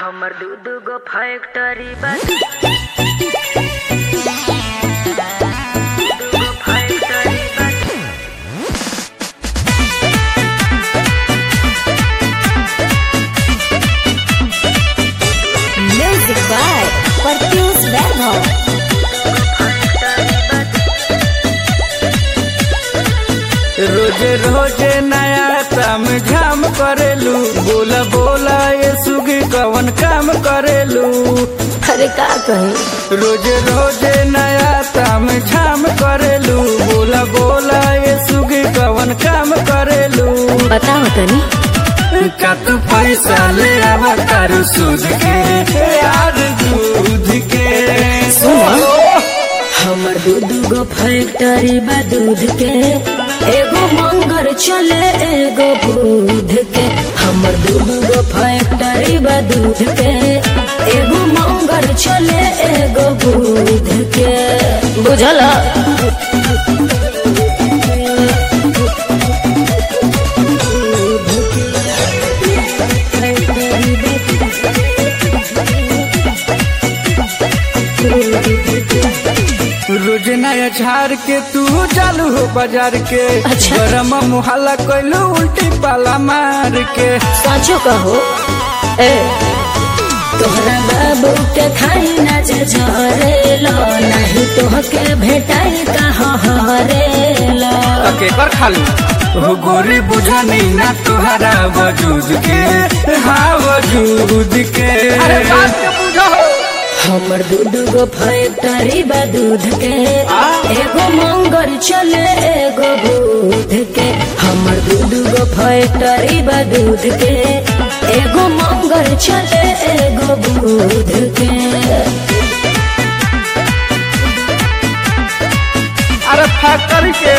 हमर दू दू गो फैक्ट्री बा दू गो फैक्ट्री बा Music by Pertius Verbo. रोजे रोजे नया तम झाम करेलू बोला बोला ये सुगी कवन काम करेलू अरे का कही रोजे रोजे नया तम झाम करेलू बोला बोला ये सुगी कवन काम करेलू बताओ तनी का तू पैसा ले आवा तारू सूद के यार दूध के सुनो हमर दू दू गो फैक्ट्री बा दूध के एगो मंगर चले एगो दूध के हमर दू दू गो फैक्ट्री बा दूध के एगो मंगर चले एगो दूध के बुझल रोज नया झाड़ के तू चालू हो बाजार के अच्छा। गरम मुहल्ला कैलू उल्टी पाला मार के साचो कहो ए तोहरा बाबू के खाई ना झरेलो नहीं तोहके भेटाई कहाँ हरेलो के कर खालू हो गोरी बुझा नहीं ना तुहरा वजूद के हाँ वजूद के अरे बात के बुझा हो हमर दूध गो फैक्ट्री बा दूध के एगो मंगर चले एगो दूध के हमर दूध गो फैक्ट्री बा दूध के एगो मंगर चले एगो दूध के अरे फैक्ट्री के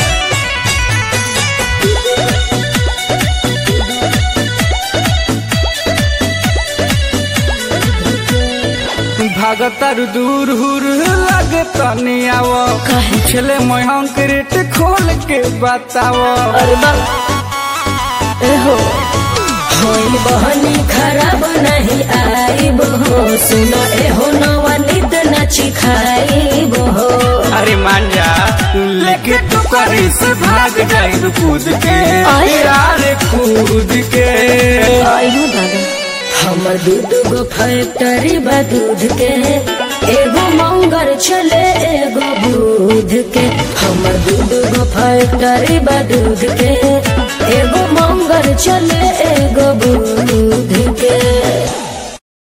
भागतर दूर हुर लगे तनी आव काहे? छले मोहन क्रेट खोल के बताव अरे बा एहो होई बहनी खराब नहीं आई बहो सुनो एहो नवनीत नची खाई बहो अरे मान जा लेके तू करी से भाग जाई कूद के आय। यार कूद के आयु दादा हमर दूध गो फैक्ट्री बा दूध के एगो मंगर चले एगो दूध के हमर दूध गो फैक्ट्री बा दूध के एगो मंगर चले एगो दूध के